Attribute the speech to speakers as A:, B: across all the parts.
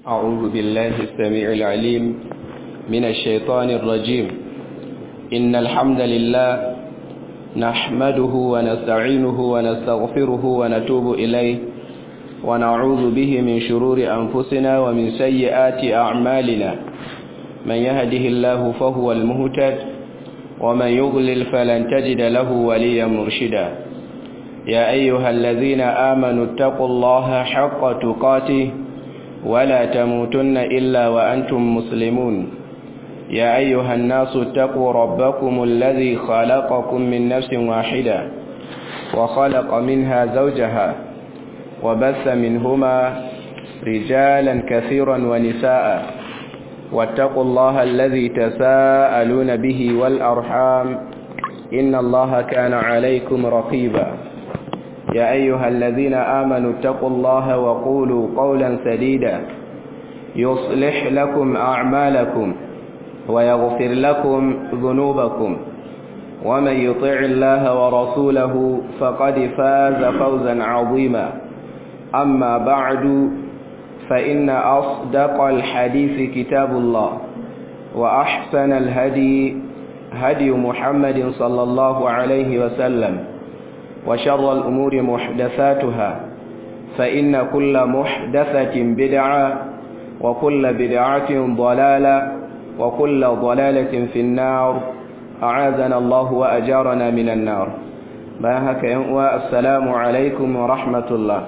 A: أعوذ بالله السميع العليم من الشيطان الرجيم إن الحمد لله نحمده ونستعينه ونستغفره ونتوب إليه ونعوذ به من شرور أنفسنا ومن سيئات أعمالنا من يهده الله فهو المهتد ومن يضلل فلن تجد له وليا مرشدا يا أيها الذين آمنوا اتقوا الله حق تقاته ولا تموتن إلا وأنتم مسلمون يا أيها الناس اتقوا ربكم الذي خلقكم من نفس واحدة وخلق منها زوجها وبث منهما رجالا كثيرا ونساء واتقوا الله الذي تساءلون به والأرحام إن الله كان عليكم رقيبا يا أيها الذين آمنوا اتقوا الله وقولوا قولا سديدا يصلح لكم أعمالكم ويغفر لكم ذنوبكم ومن يطع الله ورسوله فقد فاز فوزا عظيما أما بعد فإن أصدق الحديث كتاب الله وأحسن الهدي هدي محمد صلى الله عليه وسلم وشر الأمور محدثاتها فإن كل محدثة بدعة وكل بدعة ضلالة وكل ضلالة في النار أعاذنا الله وأجارنا من النار باهك ينقوى السلام عليكم ورحمة الله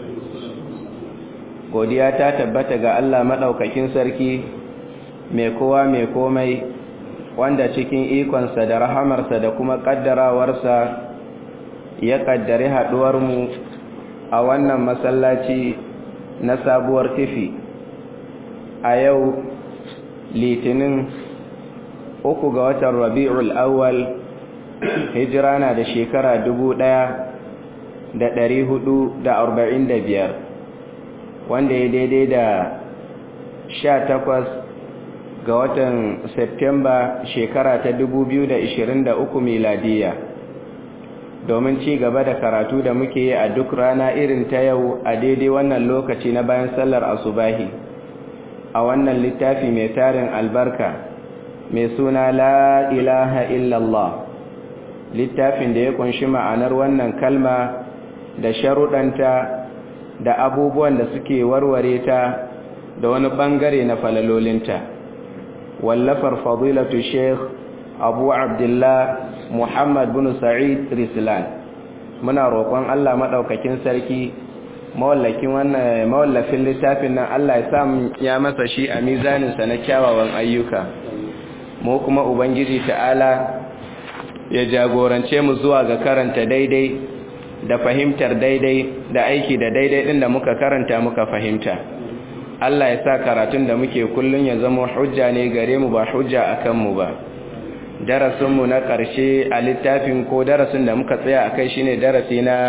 A: godiya ta tabbata ga Allah maɗaukakin sarki mai kowa mai komai wanda cikin ikonsa da rahamarsa da kuma ƙaddarawarsa ya ƙaddari haɗuwarmu a wannan masallaci na sabuwar tifi a yau litinin uku ga watan rabi'ul awwal hijira na da shekara dubu ɗaya da ɗari hudu da arba'in da biyar wanda ya daidai da sha takwas ga watan Septemba shekara ta dubu biyu da ishirin da uku miladiya domin ci gaba da karatu da muke yi a duk rana irin ta yau a daidai wannan lokaci na bayan sallar asubahi a wannan littafi mai tarin albarka mai suna la ilaha illallah littafin da ya kunshi ma'anar wannan kalma da sharuɗanta da abubuwan da suke warware ta da wani ɓangare na falalolinta wallafar fadilatu sheikh abu abdullah muhammad bin sa'id rislan muna roƙon allah maɗaukakin sarki mawallakin wannan mawallafin littafin nan allah ya samu ya masa shi a mizaninsa na kyawawan ayyuka mu kuma ubangiji ta'ala ya jagorance mu zuwa ga karanta daidai da fahimtar daidai da aiki da daidai din da muka karanta muka fahimta Allah ya sa karatun da muke kullun ya zama hujja ne gare mu ba hujja akan mu ba darasin mu na ƙarshe a littafin ko darasin da muka tsaya akai shine darasi na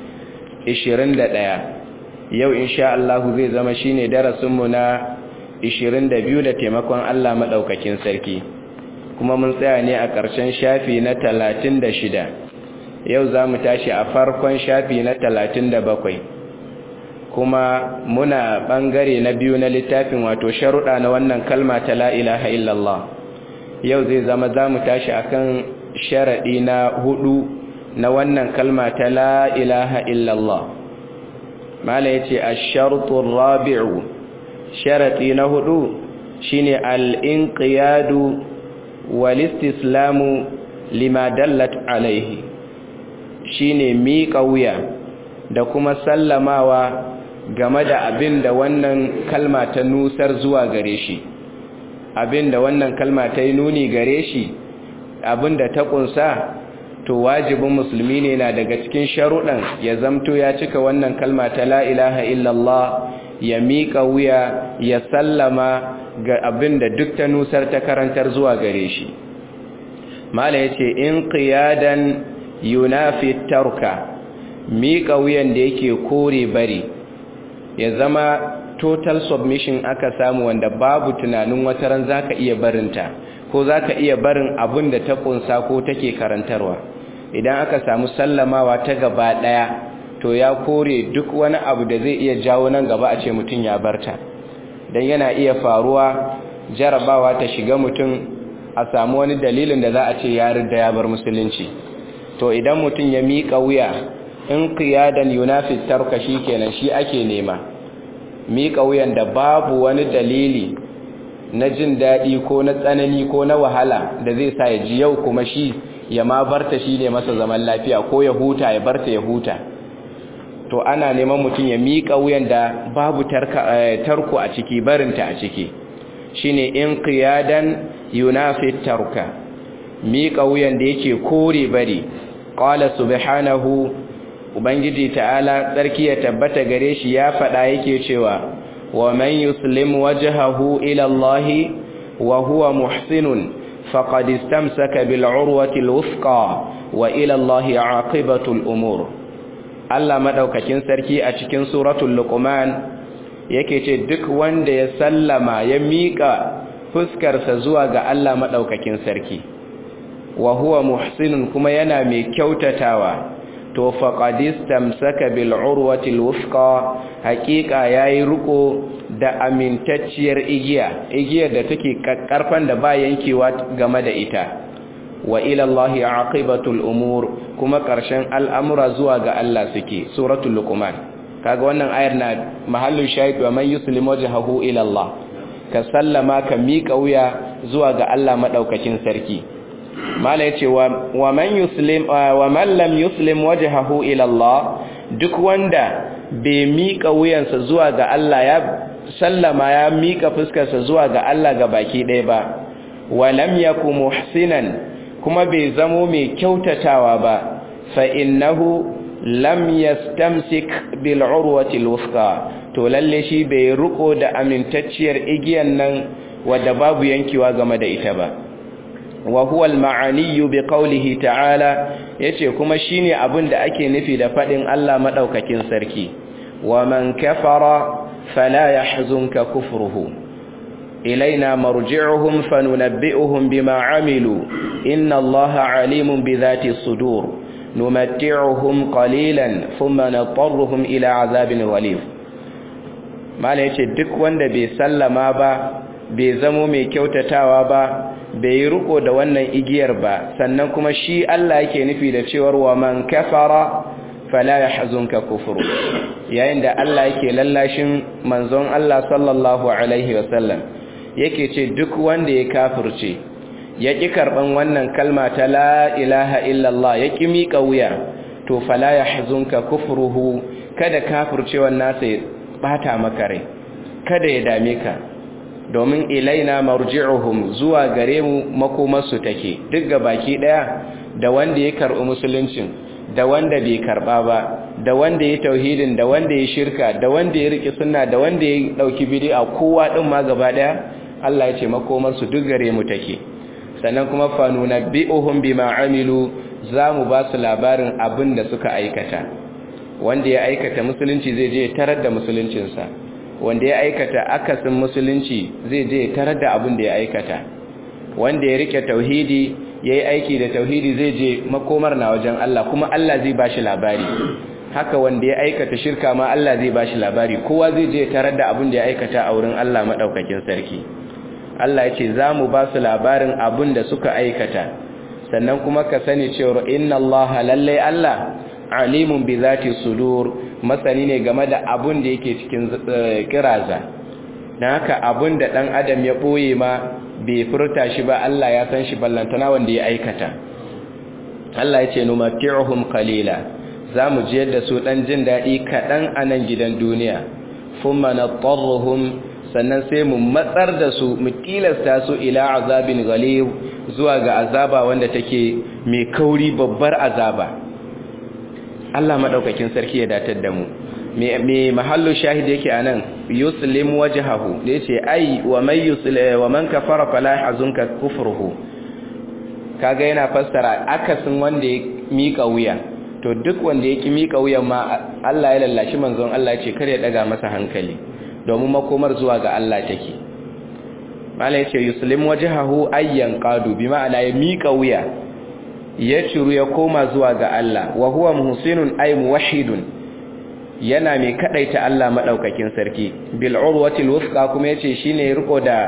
A: 21 yau insha Allah zai zama shine darasin mu na 22 da taimakon Allah madaukakin sarki kuma mun tsaya ne a ƙarshen shafi na 36 yau za mu tashi a farkon shafi na talatin da bakwai kuma muna ɓangare na biyu na littafin wato sharuɗa na wannan kalma ta la'ilaha illallah yau zai zama za mu tashi a kan sharaɗi na hudu na wannan kalma ta la'ilaha illallah mala ya ce a shartun rabi'u sharaɗi na hudu shine al'inƙiyadu walistislamu lima dallat alaihi shine miƙa wuya da kuma sallamawa game da abin da wannan kalma ta nusar zuwa gare shi abin da wannan kalma ta yi nuni gare shi abin da ta ƙunsa to wajibin musulmi ne na daga cikin sharuɗan ya zamto ya cika wannan kalma ta la ilaha illallah ya miƙa wuya ya sallama ga abin da duk ta nusar ta karantar zuwa gare shi mala ya ce in qiyadan yunafi tarka miƙa wuyan da yake kore bari ya zama total submission aka samu wanda babu tunanin wata ran zaka iya barinta ko zaka iya barin abin da ta kunsa ko take karantarwa idan aka samu sallamawa ta gaba daya to ya kore duk wani abu da zai iya jawo nan gaba a ce mutum ya barta dan yana iya faruwa jarabawa ta shiga mutum a samu wani dalilin da za a ce ya ridda ya bar musulunci to idan mutum ya miƙa wuya in qiyadan yunafi tarka kenan shi ake nema miƙa wuyan da babu wani dalili na jin daɗi ko na tsanani ko na wahala da zai sa ya ji yau kuma shi ya ma barta shi ne masa zaman lafiya ko ya huta ya barta ya huta to ana neman mutum ya miƙa wuyan da babu tarko a ciki barinta a ciki shine in qiyadan yunafi tarka miƙa wuyan da yake kore bari qala subhanahu ubangiji ta'ala tsarki ya tabbata gare shi ya faɗa yake cewa wa man yuslim wajhahu ila Allah wa huwa muhsinun faqad istamsaka bil urwati al wuthqa wa ila Allah aqibatu al umur Allah madaukakin sarki a cikin suratul luqman yake ce duk wanda ya sallama ya mika fuskarsa zuwa ga Allah madaukakin sarki wa huwa muhsinun kuma yana mai kyautatawa to faqadistamsaka bil urwati alwusqa haqiqa yayi riko da amintacciyar igiya igiyar da take karfan da ba yankewa game da ita wa ila allahi aqibatul umur kuma karshen al'amura zuwa ga Allah suke suratul luqman kaga wannan ayar na mahallu shahid wa man yuslim wajhahu ila Allah ka sallama ka miƙa wuya zuwa ga Allah madaukakin sarki mala yace wa man yuslim wa man lam yuslim wajhahu ila Allah duk wanda bai mika wuyansa zuwa ga Allah ya sallama ya mika fuskarsa zuwa ga Allah ga baki ɗaya ba wa lam yakum muhsinan kuma bai zamo mai kyautatawa ba fa innahu lam yastamsik bil urwati alwusqa to lalle shi bai ruko da amintacciyar igiyan nan wadda babu yankewa game da ita ba wa huwa al-ma'ani bi qawlihi ta'ala yace kuma shine abin da ake nufi da fadin Allah madaukakin sarki wa man kafara fala yahzunka kufruhu ilaina marji'uhum fanunabbi'uhum bima 'amilu inna Allaha 'alimun bi dhati sudur numatti'uhum qalilan thumma natarruhum ila 'adhabin ghalib mala yace duk wanda bai sallama ba bai zamo mai kyautatawa ba bai yi riko da wannan igiyar ba sannan kuma shi Allah yake nufi da cewar wa man kafara fala yahzunka kufru yayin da Allah yake lallashin manzon Allah sallallahu alaihi wasallam yake ce duk wanda ya kafirce ya ki karban wannan kalma ta la ilaha illallah ya ki mika wuya to fala yahzunka kufruhu kada kafircewan nasa ya bata maka rai kada ya dame ka domin ilaina marji'uhum zuwa gare mu makomarsu take duk ga baki daya da wanda ya karɓi musuluncin da wanda bai karɓa ba da wanda ya tauhidin da wanda ya shirka da wanda ya rike sunna da wanda ya dauki bid'a kowa din ma gaba daya Allah ya ce makomarsu duk gare mu take sannan kuma fa nunabbi'uhum bima amilu zamu ba su labarin abin da suka aikata wanda ya aikata musulunci zai je tarar da musuluncinsa wanda ya aikata akasin musulunci zai je tarar da abin da ya aikata wanda ya rike tauhidi yayi aiki da tauhidi zai je makomar na wajen Allah kuma Allah zai bashi labari haka wanda ya aikata shirka ma Allah zai bashi labari kowa zai je tarar da abin da ya aikata a wurin Allah madaukakin sarki Allah ya ce za mu ba su labarin abin da suka aikata sannan kuma ka sani cewa inna Allah lallai Allah alimun bi zati sudur masani ne game da abun da yake cikin kiraza dan haka abun da dan adam ya boye ma bai furta shi ba Allah ya san shi ballantana wanda ya aikata Allah ya ce numati'uhum qalila zamu ji yadda su dan jin dadi kadan a nan gidan duniya thumma natarruhum sannan sai mu matsar da su mu tilasta su ila azabin ghalib zuwa ga azaba wanda take mai kauri babbar azaba Allah madaukakin sarki ya datar da mu me mahallu shahidi yake anan yuslim wajhahu da yace ai wa may yuslim wa man kafara fala yahzunka kufruhu kaga yana fassara akasin wanda ya mika wuya to duk wanda ya ki mika wuyan ma Allah ya lallashi manzon Allah ya ce kar ya daga masa hankali domin makomar zuwa ga Allah take malai yace yuslim wajhahu ayyan qadu bi ma'ana ya mika wuya ya ciru ya koma zuwa ga Allah wa huwa muhsinun ay muwahhidun yana mai kadaita Allah madaukakin sarki bil urwatil wuthqa kuma yace shine riko da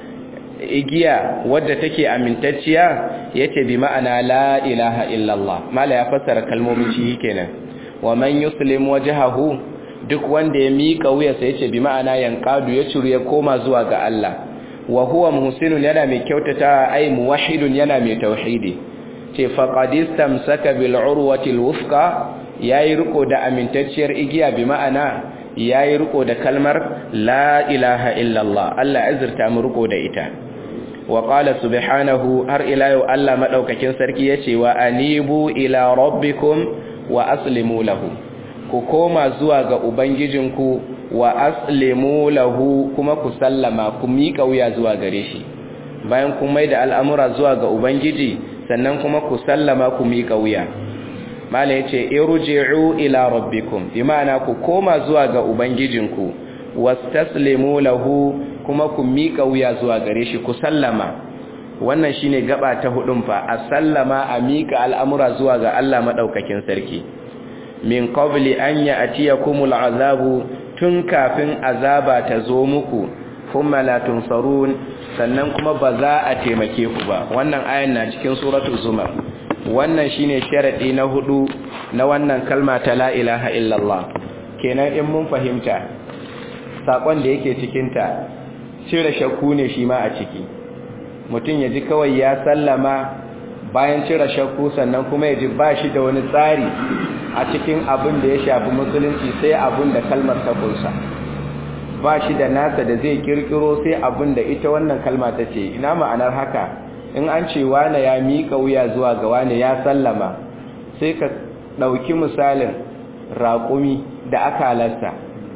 A: igiya wadda take amintacciya yace bi ma'ana la ilaha illallah mala ya fassara kalmomin shi kenan wa man yuslim wajhahu duk wanda ya mika wuya sai yace bi ma'ana yanqadu ya ciru ya koma zuwa ga Allah wa huwa muhsinun yana mai kyautata ai muwahhidun yana mai tauhidi ce faqad istamsaka bil urwati al wuthqa yayi riko da amintacciyar igiya bi ma'ana yayi riko da kalmar la ilaha illallah Allah azurta mu riko da ita wa qala subhanahu har ila yau Allah madaukakin sarki yace wa anibu ila rabbikum wa aslimu lahu ku koma zuwa ga ubangijinku wa aslimu lahu kuma ku sallama ku miƙa wuya zuwa gare shi bayan kun mai da al'amura zuwa ga ubangiji sannan kuma ku sallama ku miƙa wuya mala yace irji'u ila rabbikum bi ma'ana ku koma zuwa ga ubangijinku wastaslimu lahu kuma ku miƙa wuya zuwa gare shi ku sallama wannan shine gaba ta hudun fa a sallama a miƙa al'amura zuwa ga Allah madaukakin sarki min qabli an ya'tiyakumul azabu tun kafin azaba ta zo muku thumma la tunsarun sannan kuma ba za a taimake ku ba wannan ayan na cikin suratul zumar wannan shine sharadi na hudu na wannan kalma ta la ilaha illallah kenan in mun fahimta sakon da yake cikin ta cire shakku ne shi ma a ciki mutum ya ji kawai ya sallama bayan cire shakku sannan kuma ya ji ba shi da wani tsari a cikin abin da ya shafi musulunci sai abin da kalmar ta kunsa ba shi da nasa da zai kirkiro sai abin da ita wannan kalma ta ce ina ma'anar haka in an ce wane ya miƙa wuya zuwa ga wane ya sallama sai ka ɗauki misalin raƙumi da aka halarta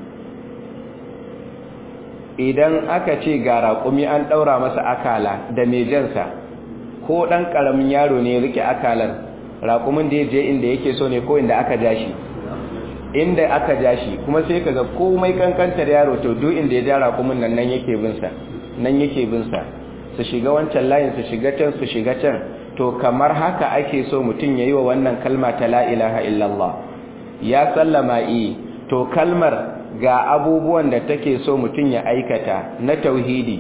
A: idan aka ce ga raƙumi an ɗaura masa akala da mejansa ko ɗan ƙaramin yaro ne rike akalar raƙumin da ya je inda yake so ne ko inda aka ja shi inda aka ja shi kuma sai ka ga komai kankantar yaro to duk inda ya ja raƙumin nan nan yake binsa nan yake binsa su shiga wancan layin su shiga can su shiga can to kamar haka ake so mutum ya yi wa wannan kalma ta la ilaha illallah ya sallama i to kalmar ga abubuwan da take so mutum ya aikata na tauhidi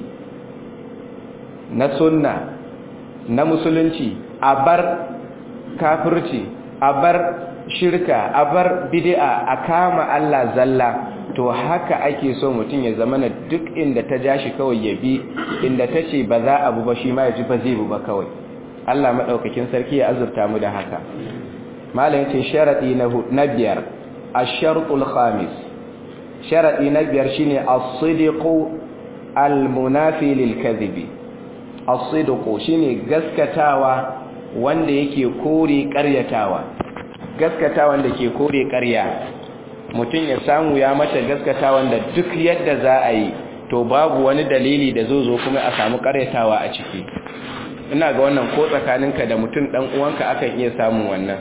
A: na sunna na musulunci a bar kafirci a bar shirka a bar bid'a a kama Allah zalla to haka ake so mutum ya zama na duk inda ta ja shi kawai ya bi inda ta ce ba za a bu ba shi ma ya ji ba zai bu ba kawai Allah maɗaukakin sarki ya azurta mu da haka malam ce sharaɗi na biyar ashartul khamis sharaɗi na biyar shine as-sidqu al-munafi lil kadhibi as-sidqu shine gaskatawa wanda yake kore ƙaryatawa gaskatawan da ke kore ƙarya mutum ya samu ya mata gaskatawan da duk yadda za a yi to babu wani dalili da zo zo kuma a samu ƙaryatawa a ciki ina ga wannan ko tsakaninka da mutum ɗan uwanka akan iya samun wannan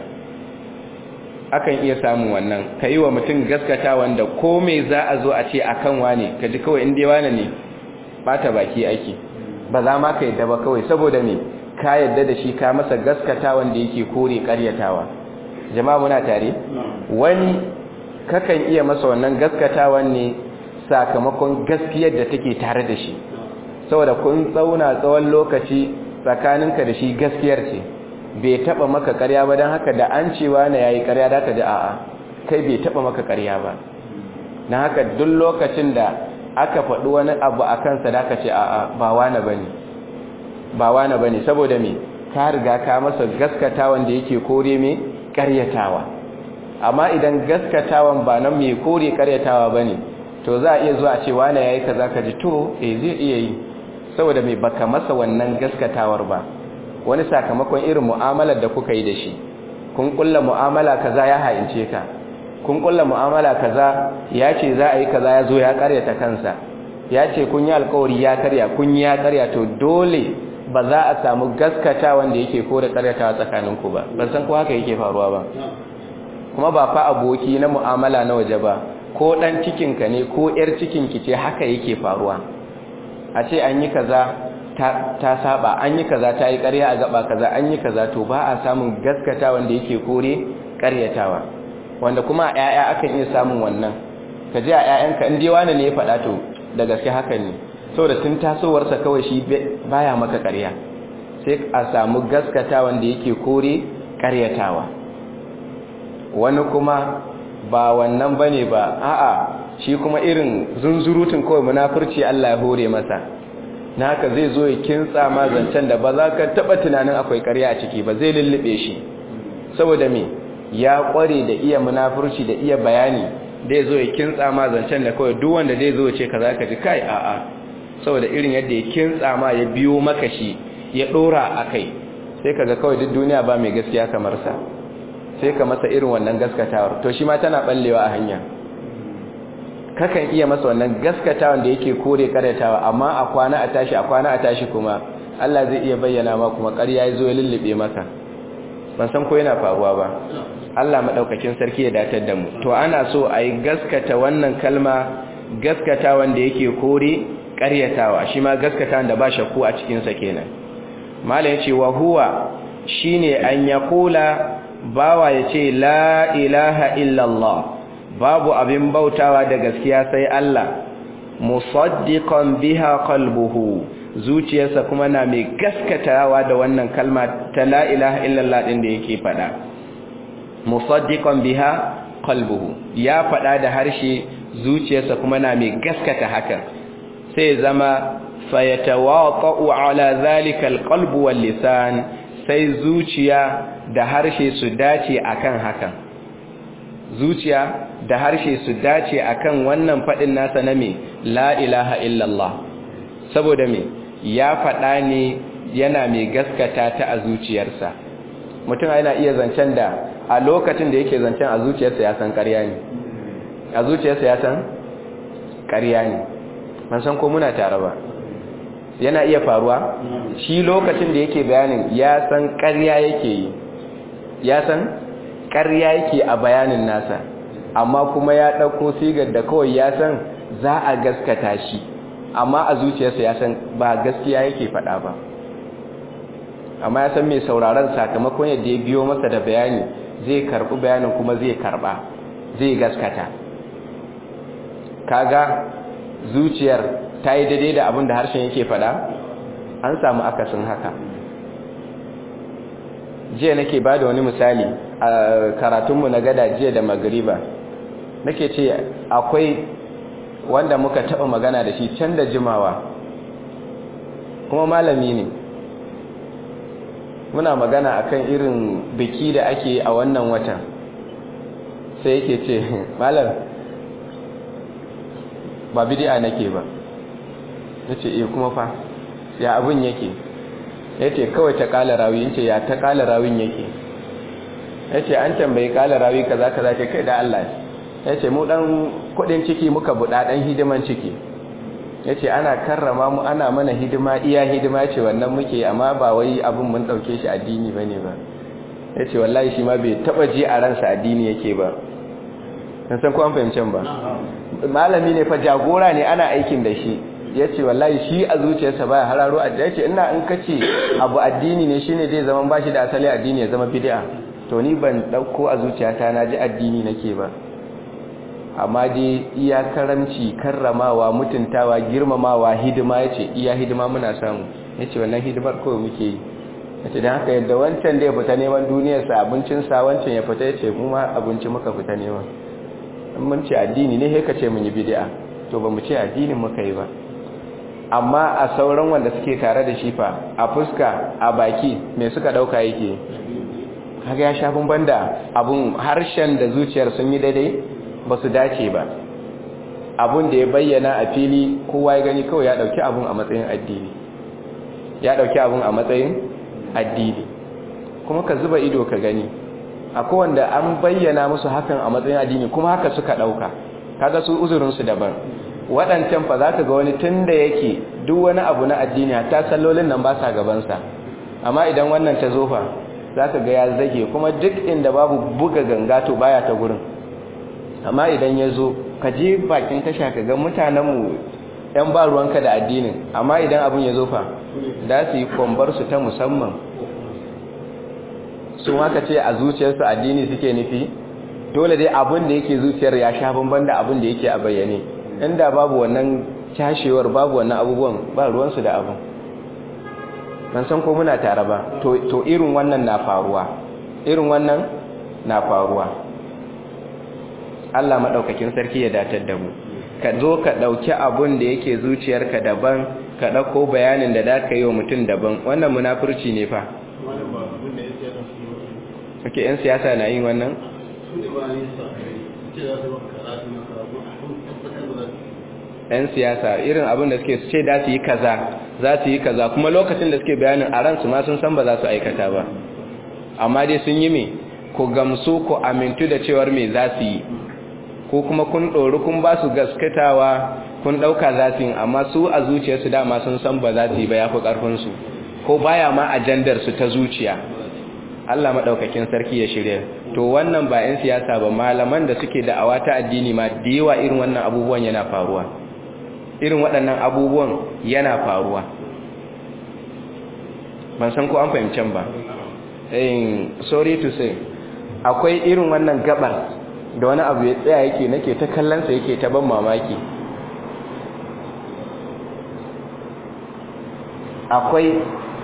A: akan iya samun wannan ka yi wa mutum gaskatawan da ko mai za a zo a ce a kan wane ka ji kawai inda wane ne bata baki ake ba za ma ka yadda ba kawai saboda me ka yadda da shi ka masa gaskatawan da yake kore ƙaryatawa jama'a muna tare wani kakan iya masa wannan gaskatawan ne sakamakon gaskiyar da take tare da shi saboda kun tsauna tsawon lokaci tsakaninka da shi gaskiyar ce bai taba maka ƙarya ba don haka da an cewa na yayi ƙarya da ka ji a'a kai bai taba maka ƙarya ba na haka duk lokacin da aka faɗi wani abu a kansa da ka ce a'a ba wani bane ba wani bane saboda me ka riga ka masa gaskatawan da yake kore me ƙaryatawa amma idan gaskatawan ba nan mai kore ƙaryatawa bane to za a iya zuwa ce wani yayi kaza ka ji to eh zai iya yi saboda mai baka masa wannan gaskatawar ba wani sakamakon irin mu'amalar da kuka yi da shi kun kulla mu'amala kaza ya haince ka kun kulla mu'amala kaza ya ce za a yi kaza ya zo ya karyata kansa ya ce kun yi alkawari ya karya kun yi ya karya to dole ba za a samu gaskata wanda yake kore karyatawa tsakaninku ba ban san ko haka yake faruwa ba kuma ba fa aboki na mu'amala na waje ba ko dan cikinka ne ko yar cikinki ce haka yake faruwa a ce an yi kaza ta, ta saba an yi kaza ta yi ƙarya a gaba kaza an yi kaza to ba a samun gaskata wanda yake kore ƙaryatawa wanda kuma a ƴaƴa akan iya samun wannan ka ji a ƴaƴanka in dai wani ne ya faɗa to da gaske haka ne saboda tun tasowarsa kawai shi baya maka ƙarya sai a samu gaskata wanda yake kore ƙaryatawa wani kuma ba wannan bane ba a'a shi kuma irin zunzurutun kawai munafurci Allah ya hore masa na haka zai zo ya kintsa ma zancen da ba za ka taba tunanin akwai ƙarya a ciki ba zai lullube shi saboda me ya ƙware da iya munafurci da iya bayani da ya zo ya kintsa ma zancen da kawai duk wanda zai zo ce ka za ka ji kai a'a saboda irin yadda ya kintsa ma ya biyo maka shi ya ɗora a kai sai ka ga kawai duk duniya ba mai gaskiya kamar sa sai ka masa irin wannan gaskatawar to shi ma tana ballewa a hanya kakan iya masa wannan gaskatawan da yake kore karyatawa amma a kwana a tashi a kwana a tashi kuma Allah zai iya bayyana ma kuma ƙarya ya zo ya lullube maka ban san ko yana faruwa ba Allah madaukakin sarki ya datar da mu to ana so a yi gaskata wannan kalma gaskatawan da yake kore karyatawa shi ma gaskatawan da ba shakku a cikin sa kenan malam yace wa huwa shine an yaqula bawa yace la ilaha illallah babu abin bautawa da gaskiya sai Allah musaddiqan biha qalbuhu zuciyarsa kuma na mai gaskatawa da wannan kalma ta la ilaha illallah din da yake fada musaddiqan biha qalbuhu ya fada da harshe zuciyarsa kuma na mai gaskata hakan sai zama fayatawaqa'u ala zalika alqalbu wal lisan sai zuciya da harshe su dace akan hakan zuciya da harshe su dace akan wannan fadin nasa na me la ilaha illallah saboda me ya fada ne yana mai gaskata ta a zuciyarsa mutum yana iya zancen da a lokacin da yake zancen a zuciyarsa ya san ƙarya ne a zuciyarsa ya san ƙarya ne ban san ko muna tare ba yana iya faruwa shi lokacin da yake bayanin ya san ƙarya yake yi ya san ƙarya yake a bayanin nasa amma kuma ya ɗauko sigar da kawai ya san za a gaskata shi amma a zuciyarsa ya san ba gaskiya yake faɗa ba amma ya san mai sauraron sakamakon yadda ya biyo masa da bayani zai karɓi bayanin kuma zai karɓa zai gaskata kaga zuciyar ta yi daidai da abin da harshen yake faɗa an samu akasin haka jiya nake ba da wani misali a karatunmu na gada jiya da magariba nake ce akwai wanda muka taɓa magana da shi can da jimawa kuma malami ne muna magana akan irin biki da ake a wannan watan sai yake ce malam ba bidi'a nake ba nace eh kuma fa ya abun yake yace kawai ta kala rawi yace ya ta kala rawin yake yace an tambayi kala rawi kaza kaza ce kai da Allah yace mu dan kudin ciki muka buda dan hidiman ciki yace ana karrama mu ana mana hidima iya hidima ce wannan muke amma ba wai abun mun dauke shi addini bane ba yace wallahi shi ma bai taba ji a ransa addini yake ba san san ko an fahimcen ba malami ne fa jagora ne ana aikin da shi ya ce wallahi shi a zuciyarsa baya hararo a ya ce ina in kace abu addini ne shine zai zama bashi da asali addini ya zama bid'a to ni ban dauko a zuciyata na ji addini nake ba amma dai iya karamci karramawa mutuntawa girmamawa hidima yace iya hidima muna samu yace wannan hidimar kawai muke yi yace dan haka yadda wancan da ya fita neman duniyarsa abincinsa wancan ya fita yace mu ma abinci muka fita neman mun ce addini ne sai ka ce mun yi bid'a to ba mu ce addinin muka yi ba amma a sauran wanda suke tare da shi fa a fuska a baki me suka dauka yake kaga ya shafin banda abun harshen da zuciyar sun yi daidai ba su dace ba abun da ya bayyana a fili kowa ya gani kawai ya dauki abun a matsayin addini ya dauki abun a matsayin addini kuma ka zuba ido ka gani akwai wanda an bayyana musu hakan a matsayin addini kuma haka suka dauka kaga su uzurin su daban waɗancan fa zaka ga wani tunda yake duk wani abu na addini hatta sallolin nan ba sa gaban sa amma idan wannan ta zo fa zaka ga ya zage kuma duk inda babu buga ganga to baya ta gurin amma idan ya zo ka je bakin tasha ka ga mutanen mu ɗan ba ruwanka da addinin amma idan abun ya zo fa da su yi kwambar su ta musamman sun haka ce a zuciyarsu addini suke nufi dole dai abin da yake zuciyar ya sha bamban da abin da yake a bayyane inda babu wannan cashewar babu wannan abubuwan ba ruwansu da abin ban san ko muna tare ba to irin wannan na faruwa irin wannan na faruwa Allah maɗaukakin sarki ya datar da mu ka zo ka ɗauki abun da yake zuciyarka daban ka ɗauko bayanin da za ka yi wa mutum daban wannan munafurci ne fa ok yan siyasa na yin wannan yan siyasa irin abin da suke ce da su yi kaza za su yi kaza kuma lokacin da suke bayanin a ransu ma sun san ba za su aikata ba amma dai sun yi me ku gamsu ku amintu da cewar me za su yi ko kuma kun ɗori kun ba su gaskatawa kun ɗauka za su yi amma su a zuciyarsu dama sun san ba za su yi ba ya fi ƙarfinsu ko baya ma ajandarsu ta zuciya Allah maɗaukakin sarki ya shirya to wannan ba 'yan siyasa ba malaman da suke da'awa ta addini ma da yawa irin wannan abubuwan yana faruwa irin waɗannan abubuwan yana faruwa ban san ko an fahimcen ba sorry to say akwai irin wannan gabar da wani abu ya tsaya yake nake ta kallonsa yake ta ban mamaki akwai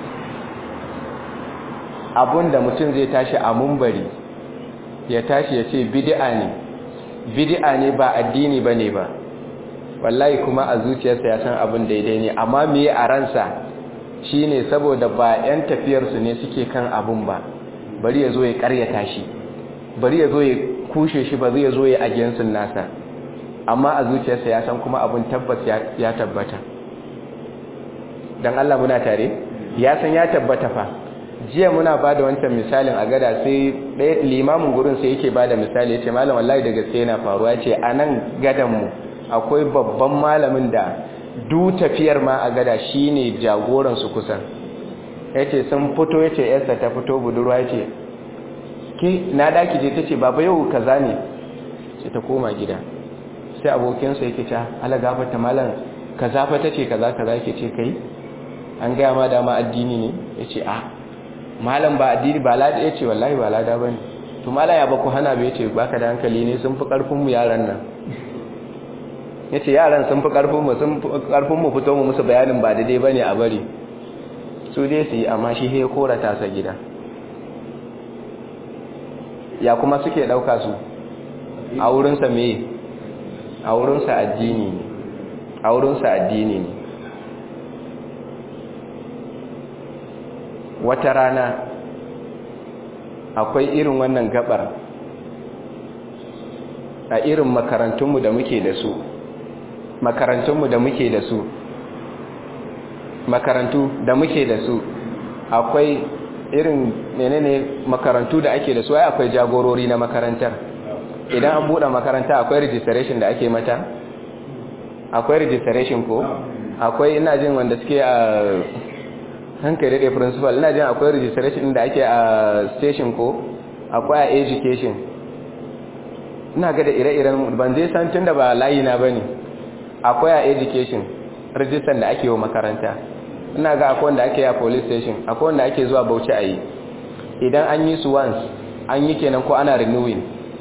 A: abun da mutum zai tashi a mumbari ya tashi ya ce bid'a ne bid'a ne ba addini ba ne ba wallahi kuma a zuciyarsa ya san abin daidai ne amma me a ransa shine saboda ba 'yan tafiyarsu ne suke kan abun ba bari ya zo ya karyata shi bari ya zo ya kushe shi ba zai zo ya agensin nasa amma a zuciyarsa ya san kuma abin tabbas ya tabbata don Allah muna tare ya san ya tabbata fa jiya muna ba da wancan misalin a gada sai ɗaya limamin gurin sai yake ba da misali ya ce malam wallahi da gaske yana faruwa ya ce a nan gadanmu akwai babban malamin da du tafiyar ma a gada shi ne jagoransu kusan ya ce sun fito ya ce yarsa ta fito budurwa ya ce ke na daki je ta ce baba yau kaza ne sai ta koma gida sai abokinsa yake ce ala gafarta malam kaza fa ta ce kaza kaza yake ce kai an gaya ma dama addini ne ya ce a malam ba addini ba lada ya ce wallahi ba lada ba ne to malam ya ba ku hana bai ce baka da hankali ne sun fi karfinmu yaran nan ya ce yaran sun fi karfinmu sun fi karfinmu fito mu musu bayanin ba daidai ba ne a bari su dai su yi amma shi he kora tasa gida ya kuma suke ɗauka su a wurinsa me a wurinsa addini ne a wurinsa addini ne wata rana akwai irin wannan gabar a irin makarantunmu da muke da su makarantunmu da muke da su makarantu da muke da su akwai irin menene makarantu da ake da su ai akwai jagorori na makarantar idan an buɗe makaranta akwai registration da ake mata akwai registration ko akwai ina jin wanda suke a hankali da principal ina jin akwai registration da ake a station ko akwai a education ina ga da ire-iren ban zai san tun da ba layi na bane akwai a education register da ake wa makaranta ina ga akwai wanda ake a police station akwai wanda ake zuwa bauchi a yi idan an yi su once an yi kenan ko ana renewing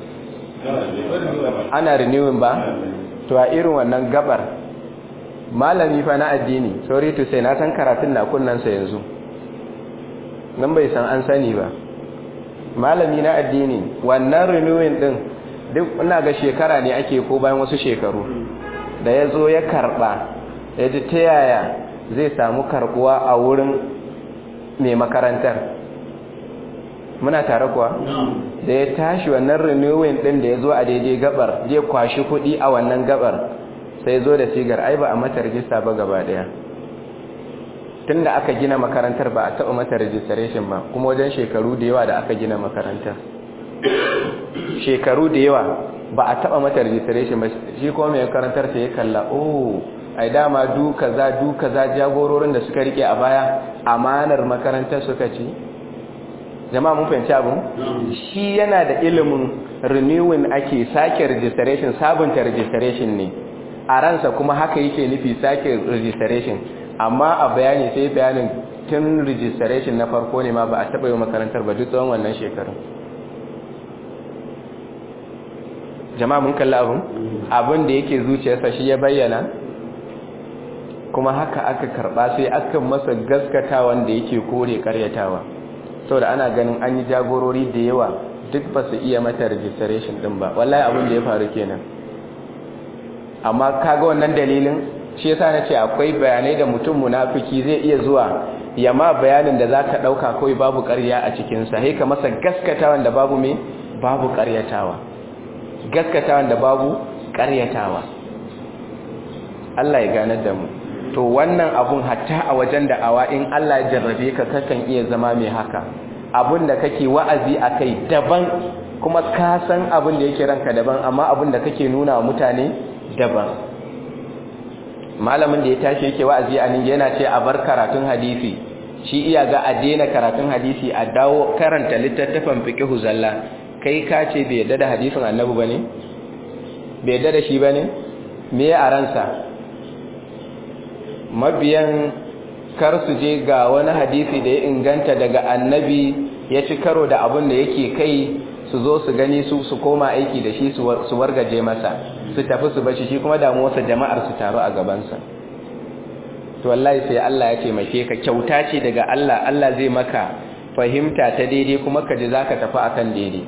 A: ana renewing ba to a irin wannan gabar malami fa na addini sorry to say na san karatun na kunnansa yanzu nan bai san an sani ba malami na addini wannan renewing din duk ina ga shekara ne ake ko bayan wasu shekaru da ya zo ya karba ya ji ta yaya zai samu karbuwa a wurin mai makarantar muna tare kuwa da ya tashi wannan renewing din da ya zo a daidai gabar zai kwashi kuɗi a wannan gabar sai zo da sigar ai ba a mata rijista ba gaba daya tun da aka gina makarantar ba a taɓa mata registration ba kuma wajen shekaru da yawa da aka gina makarantar shekaru da yawa ba a taɓa mata registration ba shi kuma mai makarantar ta ya kalla oh ai dama du kaza du kaza jagororin da suka rike a baya amanar makarantar suka ci jama'a mun fahimci abin shi yana da ilimin renewing ake sake registration sabunta registration ne a ransa kuma haka yake nufi sake registration amma a bayani sai bayanin tun registration na farko ne ma ba a taɓa yi makarantar ba duk tsawon wannan shekarun jama'a mun kalli abin abin da yake zuciyarsa shi ya bayyana kuma haka aka karba sai aka masa gaskata wanda yake kore karyatawa saboda ana ganin an yi jagorori da yawa duk ba su iya mata registration din ba wallahi abin da ya faru kenan amma kaga wannan dalilin shi yasa nace akwai bayanai da mutum munafiki zai iya zuwa ya ma bayanin da zaka dauka kai babu ƙarya a cikin sa sai ka masa gaskatawan da babu me babu ƙaryatawa gaskatawan da babu ƙaryatawa Allah ya ganar da mu to wannan abun hatta a wajen da'awa in Allah ya jarrabe ka kakan iya zama mai haka abun da kake wa'azi akai daban kuma ka san abun da yake ranka daban amma abun da kake nuna wa mutane daban malamin da ya tashi yake wa'azi a nan yana ce a bar karatun hadisi shi iya ga a daina karatun hadisi a dawo karanta littattafan fiqhu zalla kai ka ce bai yadda da hadisin annabi bane bai yadda da shi bane me a ransa mabiyan kar su je ga wani hadisi da ya inganta daga annabi ya ci karo da abin da yake kai su zo su gani su su koma aiki da shi su wargaje masa su tafi su bashi shi kuma damuwarsa jama'ar su taru a gabansa to wallahi sai Allah ya taimake ka kyauta ce daga Allah Allah zai maka fahimta ta daidai kuma ka ji zaka tafi akan daidai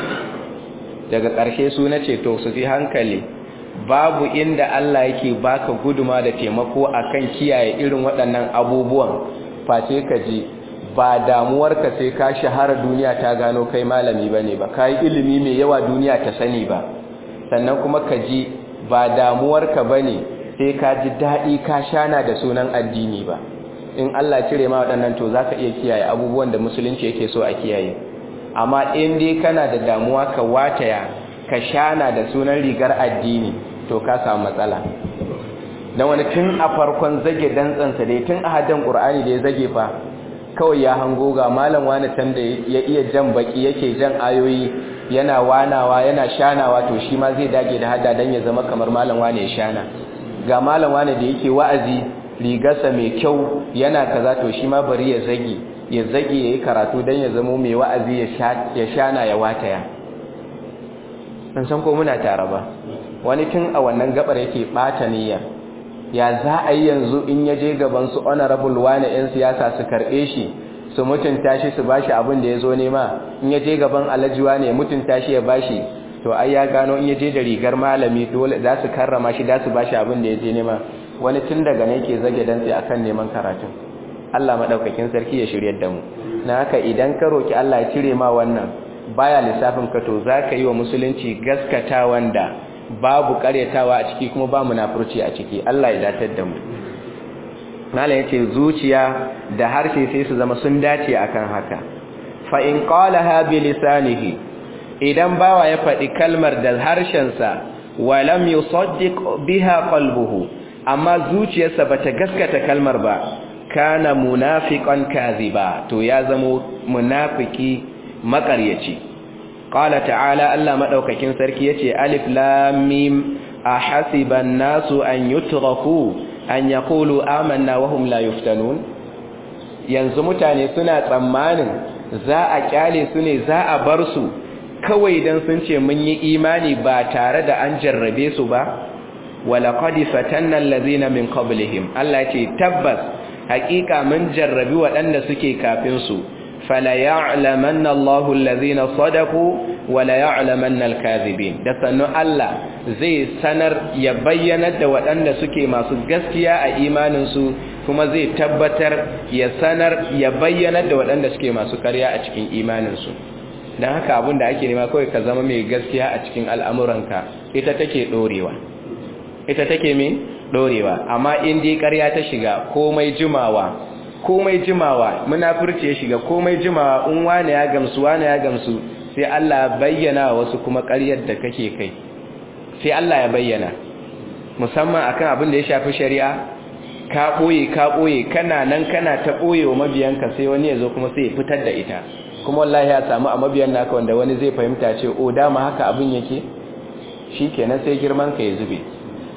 A: daga ƙarshe su nace to su fi hankali babu inda Allah yake baka guduma da taimako akan kiyaye irin waɗannan abubuwan face ka ji ba damuwarka sai ka shahara duniya ta gano kai malami bane ba kai ilimi mai yawa duniya ta sani ba sannan kuma ka ji ba damuwarka bane sai ka ji daɗi ka shana da sunan addini ba in Allah cire ma waɗannan to zaka iya kiyaye abubuwan da musulunci yake so a kiyaye amma in dai kana da damuwa ka wataya ka shana da sunan rigar addini to ka samu matsala dan wani tun a farkon zage dantsansa dai tun a haddan qur'ani da ya zage fa kawai ya hango ga malam wani can da ya iya jan baki yake jan ayoyi yana wanawa yana shanawa to shi ma zai dage da hada dan ya zama kamar malam wani ya shana ga malam wani da yake wa'azi rigarsa mai kyau yana kaza to shi ma bari ya zage ya zage yayi karatu dan ya zama mai wa'azi ya shana ya wataya san san ko muna tare ba wani tun a wannan gabar yake bata niyyar ya za a yi yanzu in ya je gaban su honorable wani 'yan siyasa su karɓe shi su mutunta shi su bashi abin da ya zo nema in ya je gaban alhaji wani ya mutunta shi ya bashi to ai ya gano in ya je da rigar malami dole za su karrama shi za su bashi abin da ya je nema wani tun daga ne ke zage dantse akan neman karatun Allah madaukakin sarki ya shiryar da mu na haka idan ka roki Allah ya cire ma wannan baya lissafin ka to zaka yi wa musulunci gaskata wanda babu karyatawa a ciki kuma ba munafurci a ciki Allah ya datar da mu malam yace zuciya da harshe sai su zama sun dace akan haka fa in qalaha bi lisanihi idan bawa ya faɗi kalmar da harshensa wa lam yusaddiq biha qalbuhu amma zuciyarsa bata gaskata kalmar ba kana munafiqan kaziba to ya zamo munafiki makaryaci qala ta'ala Allah madaukakin sarki yace alif lam mim ahasiban nasu an yutraku an yaqulu amanna wa hum la yuftanun yanzu mutane suna tsammanin za a kyale su ne za a bar su kawai dan sun ce mun yi imani ba tare da an jarrabe su ba walaqad fatanna allazina min qablihim Allah ce tabbas hakika mun jarrabi waɗanda suke kafin su fala ya'lamanna Allahu allazina sadaqu wala ya'lamanna al-kadhibin da sannu Allah zai sanar ya bayyana da waɗanda suke masu gaskiya a imanin su kuma zai tabbatar ya sanar ya bayyana da waɗanda suke masu ƙarya a cikin imanin su dan haka abin da ake nema kawai ka zama mai gaskiya a cikin al'amuranka ita take dorewa ita take me dorewa amma in dai ƙarya ta shiga komai jimawa komai jimawa munafurci ya shiga komai jimawa in wani ya gamsu wani ya gamsu sai Allah bayyana wasu kuma ƙaryar da kake kai sai Allah ya bayyana musamman akan abin da ya shafi shari'a ka boye ka boye kana nan kana ta boye wa mabiyanka sai wani ya zo kuma sai ya fitar da ita kuma wallahi ya samu a mabiyan naka wanda wani zai fahimta ce o dama haka abin yake shikenan sai girman ka ya zube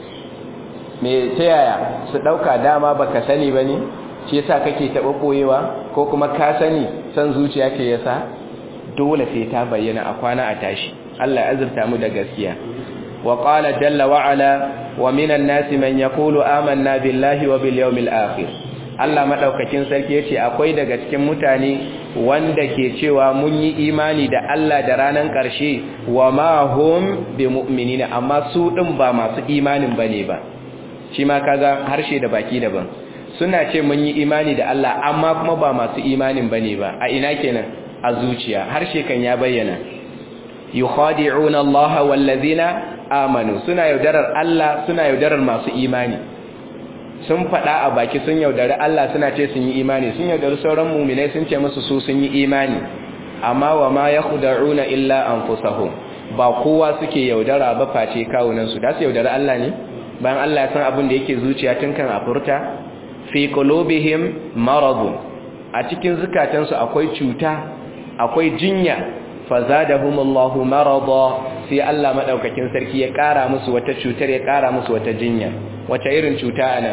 A: me ta yaya su dauka dama baka sani bane shi yasa kake taba boyewa ko kuma ka sani san zuciya ke yasa dole sai ta bayyana a kwana a tashi Allah ya azurta mu da gaskiya wa qala jalla wa ala wa minan nasi man yaqulu amanna billahi wa bil yawmil akhir Allah madaukakin sarki yace akwai daga cikin mutane wanda ke cewa mun yi imani da Allah da ranan karshe wa ma hum bimu'minina amma su din ba masu imanin bane ba shi ma kaga harshe da baki daban suna ce mun yi imani da Allah amma kuma ba masu imanin bane ba a ina kenan a zuciya harshe kan ya bayyana yukhadi'una Allah wallazina amanu suna yaudarar Allah suna yaudarar masu imani sun faɗa a baki sun yaudari Allah suna ce sun yi imani sun yaudari sauran muminai sun ce musu su sun yi imani amma wa ma yakhda'una illa anfusahum ba kowa suke yaudara ba face kawunan su da su yaudari Allah ne bayan Allah ya san abin da yake zuciya tun kan a furta fi qulubihim maradun a cikin zukatansu akwai cuta akwai jinya fazadahumullahu marada sai Allah madaukakin sarki ya kara musu wata cutar ya kara musu wata jinya wata irin cuta ana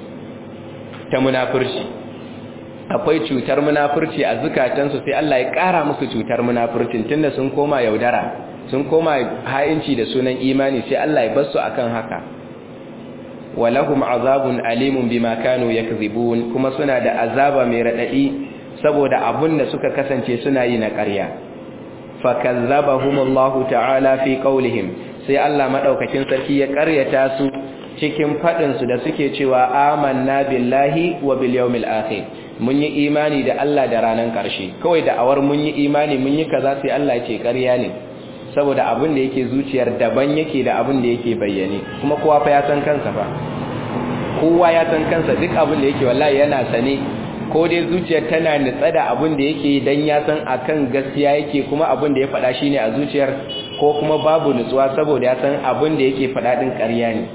A: ta munafurci akwai cutar munafurci a zukatansu sai Allah ya kara musu cutar munafurcin tunda sun koma yaudara sun koma ha'inci da sunan imani sai Allah ya bar su akan haka walahum azabun alimun bima kanu yakzibun kuma suna da azaba mai radadi saboda abun da suka kasance suna yi na ƙarya fakazzabahumullahu ta'ala fi qawlihim sai Allah madaukakin sarki ya ƙaryata su cikin fadin su da suke cewa amanna billahi wa bil yawmil akhir mun yi imani da Allah da ranan ƙarshe kawai da awar mun yi imani mun yi kaza sai Allah ya ce ƙarya ne saboda abin da yake zuciyar daban yake da abin da yake bayyane kuma kowa fa ya san kansa fa kowa ya san kansa duk abin da yake wallahi yana sane ko dai zuciyar tana nitsa da abin da yake dan ya san akan gaskiya yake kuma abin da ya faɗa shine a zuciyar ko kuma babu nutsuwa saboda ya san abin da yake faɗa din ƙarya ne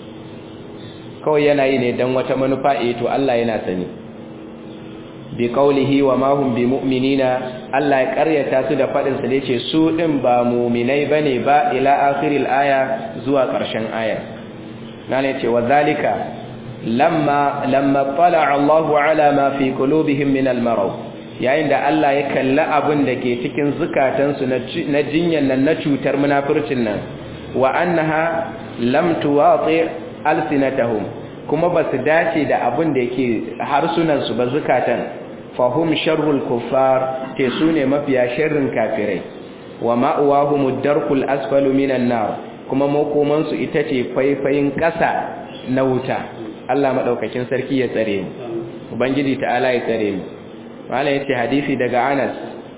A: kawai yana yi ne dan wata manufa eh to Allah yana sani bi qawlihi wa ma hum bi mu'minina Allah ya karyata su da fadin sa yace su din ba mu'minai bane ba ila akhiril aya zuwa karshen aya nan yace wa zalika lamma lamma tala Allahu ala ma fi qulubihim min al-marad yayin da Allah ya kalla abin da ke cikin zukatan su na jinyan nan na cutar munafircin nan wa annaha lam tuwati alsinatahum kuma ba su dace da abin da yake harsunansu ba zukatan fahum sharrul kuffar te su ne mafiya sharrin kafirai wa ma'uwahum darkul asfalu minan nar kuma makomansu ita ce faifayin ƙasa na wuta Allah madaukakin sarki ya tsare mu ubangiji ta'ala ya tsare mu wala yace hadisi daga Anas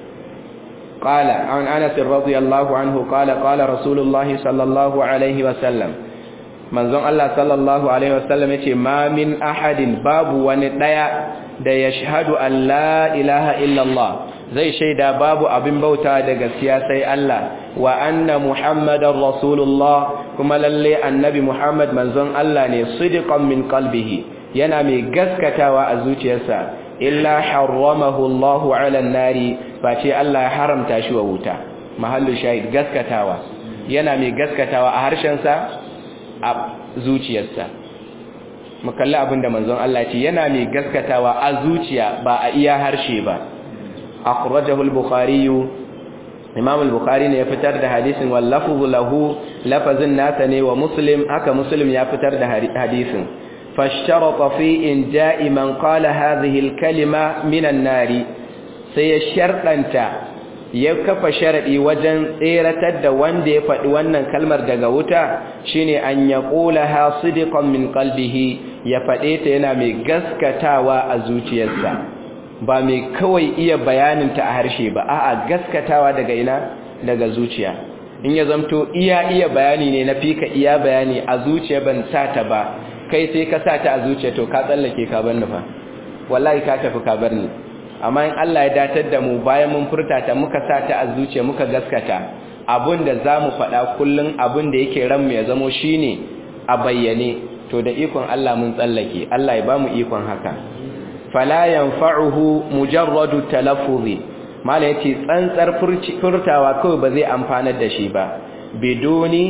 A: qala an Anas radiyallahu anhu qala qala rasulullahi sallallahu alaihi wa sallam manzon Allah sallallahu alaihi wasallam yace ma min ahadin babu wani daya da yashhadu an la ilaha illallah zai shaida babu abin bauta da gaskiya sai Allah wa anna muhammadar rasulullah kuma lalle annabi muhammad manzon Allah ne sidiqan min qalbihi yana mai gaskatawa a zuciyarsa illa harramahu Allah ala nari face Allah ya haramta shi wa wuta mahallu shahid gaskatawa yana mai gaskatawa a harshen sa a zuciyarsa mu kalli abinda manzon Allah ce yana mai gaskatawa a zuciya ba a iya harshe ba akhrajahu al-bukhari imam al-bukhari ne ya fitar da hadisin wallafu lahu lafazin nasa ne wa muslim haka muslim ya fitar da hadisin fashtarata fi inja'i man qala hadhihi al-kalima min an-nari sai ya shardanta ya kafa sharadi wajen tseratar da wanda ya faɗi wannan kalmar daga wuta shine an yaqulaha sidqan min qalbihi ya faɗe ta yana mai gaskatawa a zuciyarsa ba mai kawai iya bayanin ta a harshe ba a'a gaskatawa daga ina daga zuciya in ya zamto iya iya bayani ne na fika iya bayani a zuciya ban sa ta ba kai sai ka sa ta a zuciya to ka tsallake ka bar ni fa wallahi ka tafi ka bar ni amma in Allah ya datar da mu bayan mun furta ta muka sa ta a zuciya muka gaskata abin da za mu faɗa kullum abin da yake ranmu ya zamo shi ne a bayyane to da ikon Allah mun tsallake Allah ya ba mu ikon haka fala yanfa'uhu mujarradu talaffuzi mala yace tsantsar furtawa kawai ba zai amfanar da shi ba biduni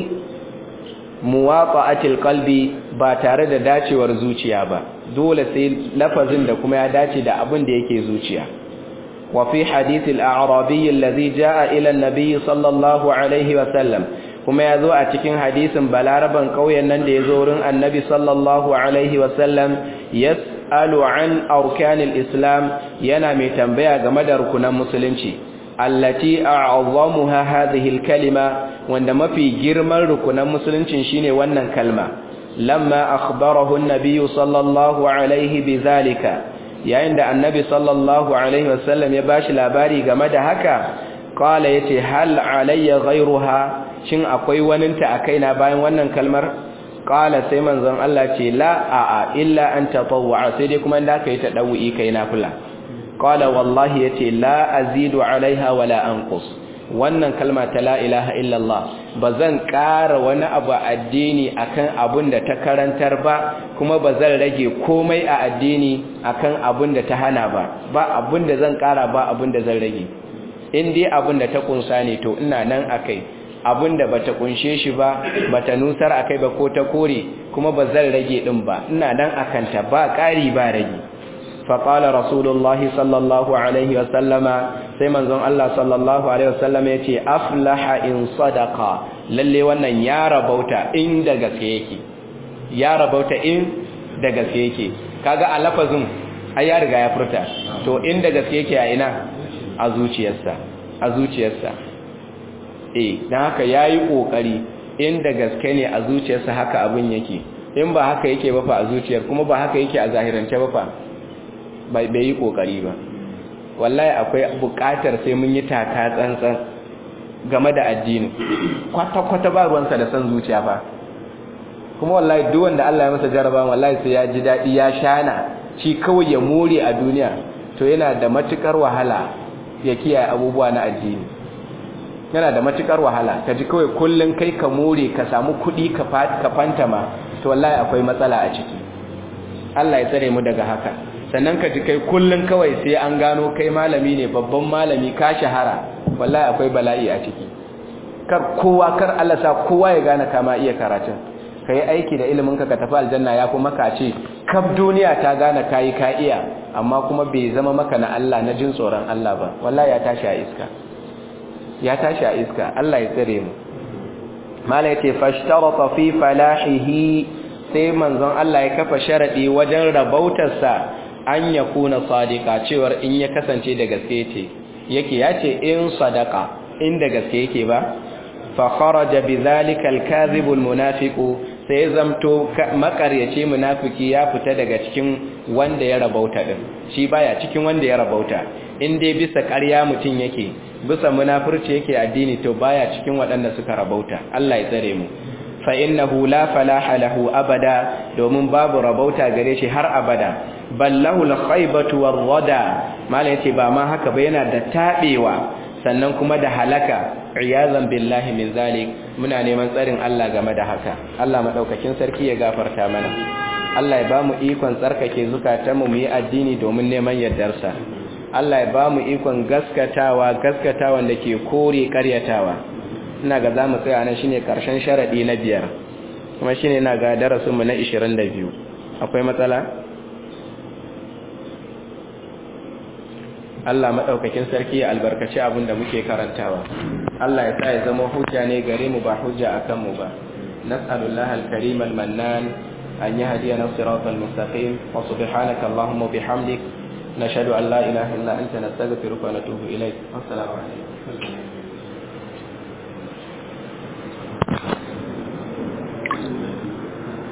A: muwaqa'atil qalbi ba tare da dacewar zuciya ba dole sai lafazin da kuma ya dace da abin da yake zuciya wa fi hadith al-a'rabi alladhi jaa ila an-nabi sallallahu alaihi wa sallam kuma ya zo a cikin hadisin balaraban ƙauyen nan da ya zo wurin annabi sallallahu alaihi wasallam yas'alu an arkanil islam yana mai tambaya game da rukunan musulunci allati a'azzamuha hadhihi al-kalima wanda mafi girman rukunan musuluncin shine wannan kalma lamma akhbarahu an-nabiy sallallahu alaihi bizalika yayin da annabi sallallahu alaihi wasallam ya bashi labari game da haka qala yace hal alayya ghayruha shin akwai waninta a kaina bayan wannan kalmar qala sai manzon Allah ce la a a illa an tatawwa sai dai kuma inda kai ta dawi kai nafila qala wallahi yace la azidu alaiha wala anqus wannan kalma ta la ilaha illa Allah bazan ƙara wani abu addini akan abun da ta karantar ba kuma bazan rage komai a addini akan abun da ta hana ba ba abun da zan ƙara ba abun da zan rage in dai abun da ta kunsa ne to ina nan akai abinda bata kunshe shi ba bata nusar akai ba ko ta kore kuma ba zan rage din ba ina nan akanta ba ƙari ba rage fa qala rasulullahi sallallahu alaihi wa sallama sai manzon Allah sallallahu alaihi wa sallama yace aflaha in sadaqa lalle wannan ya rabauta in da gaske yake ya rabauta in da gaske yake kaga a lafazin ai ya riga ya furta to in da gaske yake a ina a zuciyarsa a zuciyarsa eh dan haka yayi kokari inda gaske ne a zuciyarsa haka abin yake in ba haka yake ba fa a zuciyar kuma ba haka yake a zahirance ba fa bai bai yi kokari ba wallahi akwai buƙatar sai mun yi taka tsantsan game da addini kwata kwata ba ruwansa da san zuciya fa kuma wallahi duk wanda Allah ya masa jaraba wallahi sai ya ji dadi ya shana shi kawai ya more a duniya to yana da matukar wahala ya kiyaye abubuwa na addini yana da matukar wahala ka ji kawai kullun kai ka more ka samu kuɗi ka fantama to wallahi akwai matsala a ciki Allah ya tsare mu daga haka sannan ka ji kai kullun kawai sai an gano kai malami ne babban malami ka shahara wallahi akwai bala'i a ciki kar kowa kar Allah sa kowa ya gane kama iya karatun ka yi aiki da ilimin ka ka tafi aljanna ya kuma ka ce kaf duniya ta gane kayi ka iya amma kuma bai zama maka na Allah na jin tsoron Allah ba wallahi ya tashi a iska ya tashi a iska Allah ya tsare mu mala yace fashtarata fi falahihi sai manzon Allah ya kafa sharadi wajen rabautarsa an yakuna sadiqa cewar in ya kasance da gaske ce yake yace in sadaqa in da gaske yake ba fa kharaja bidhalika al-kadhib al-munafiq sai zamto makaryace munafiki ya fita daga cikin wanda ya rabauta din shi baya cikin wanda ya rabauta in dai bisa ƙarya mutun yake bisa munafurci yake addini to baya cikin waɗanda suka rabauta Allah ya tsare mu fa innahu la falaha lahu abada domin babu rabauta gare shi har abada ballahu al-khaybatu war-rada malai yace ba ma haka ba yana da tabewa sannan kuma da halaka iyazan billahi min zalik muna neman tsarin Allah game da haka Allah madaukakin sarki ya gafarta mana Allah ya bamu ikon tsarkake zukatanmu mu yi addini domin neman yardarsa Allah ya bamu ikon gaskatawa gaskatawan da ke kore karyatawa ina ga zamu tsaya nan shine karshen sharadi na biyar kuma shine ina ga darasin mu na 22 akwai matsala Allah maɗaukakin sarki ya albarkaci abin da muke karantawa Allah ya sa ya zama hujja ne gare mu ba hujja a kanmu ba nas'alullahi al-karim al-mannan an yahdiyana siratal mustaqim wa subhanaka allahumma bihamdik nashhadu an la ilaha illa anta nastaghfiruka wa natubu ilayk assalamu alaikum